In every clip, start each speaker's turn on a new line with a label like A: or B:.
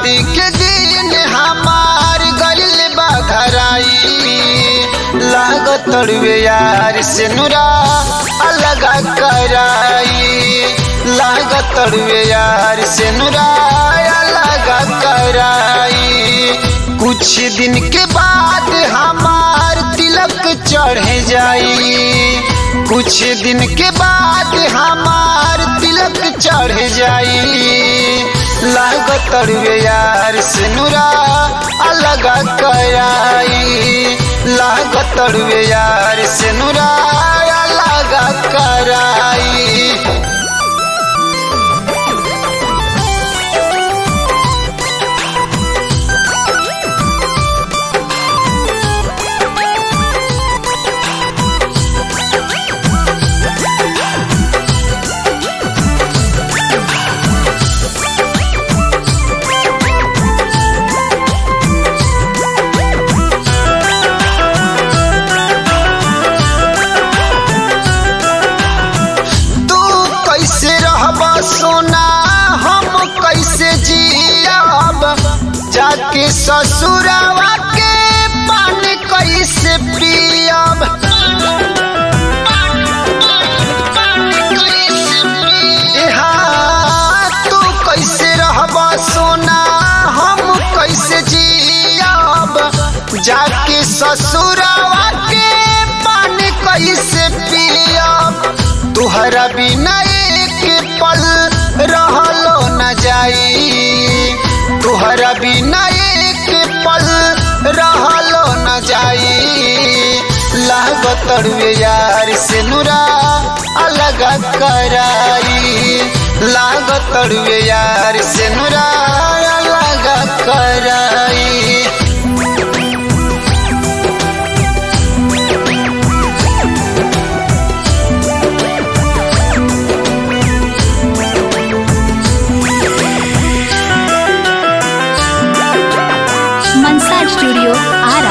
A: शादी के दिन हमार गइल बा घराई लागत तड़वे यार से नुरा अलगा कराई लागत तड़वे यार से नुरा अलगा कराई कुछ दिन के बाद हमार तिलक चढ़ जाई कुछ दिन के बाद हमार तिलक चढ़ जाई लागत तड़वे यार से नुरा अलगा कराई लागत तड़वे यार से नुरा अलगा कराई तू कैसे रहब सोना हम कैसे जियब जाके ससुरावा के पानी कैसे पियब एहा, तू कैसे रहब सोना हम कैसे जियब जाके ससुरावा के पानी कैसे पियब तुहरा बिना एक पल रहलो न जाई तुहरा बिना एक पल रहलो न जाई लागत तड़वे यार से नुरा अलगा कराई लागत तड़वे यार से नुरा अलगा कराई
B: मनसा स्टूडियो आरा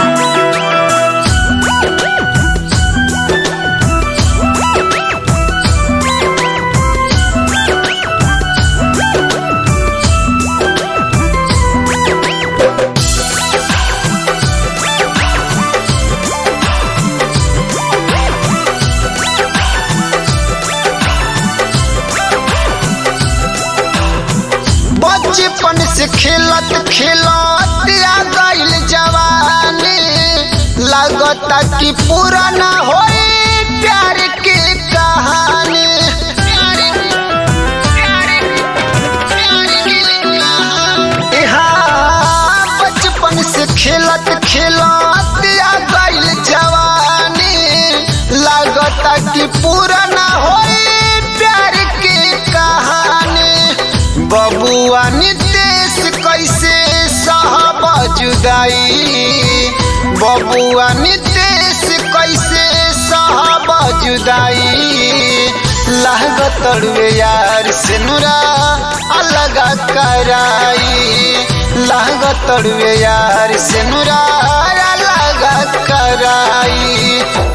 A: बचपन से खेलत खेलत आ गइल जवानी लागता कि पूरा ना होई प्यार के कहानी एहा, बचपन से खेलत खेलत आ गइल जवानी लागता कि पूरा ना होई प्यार के कहानी बबुआ नितेश कैसे सहब जुदाई बबुआ नितेश कैसे सहब जुदाई लागत तड़वे यार से नुरा अलगा कराई लागत तड़वे यार से नुरा अलगा कराई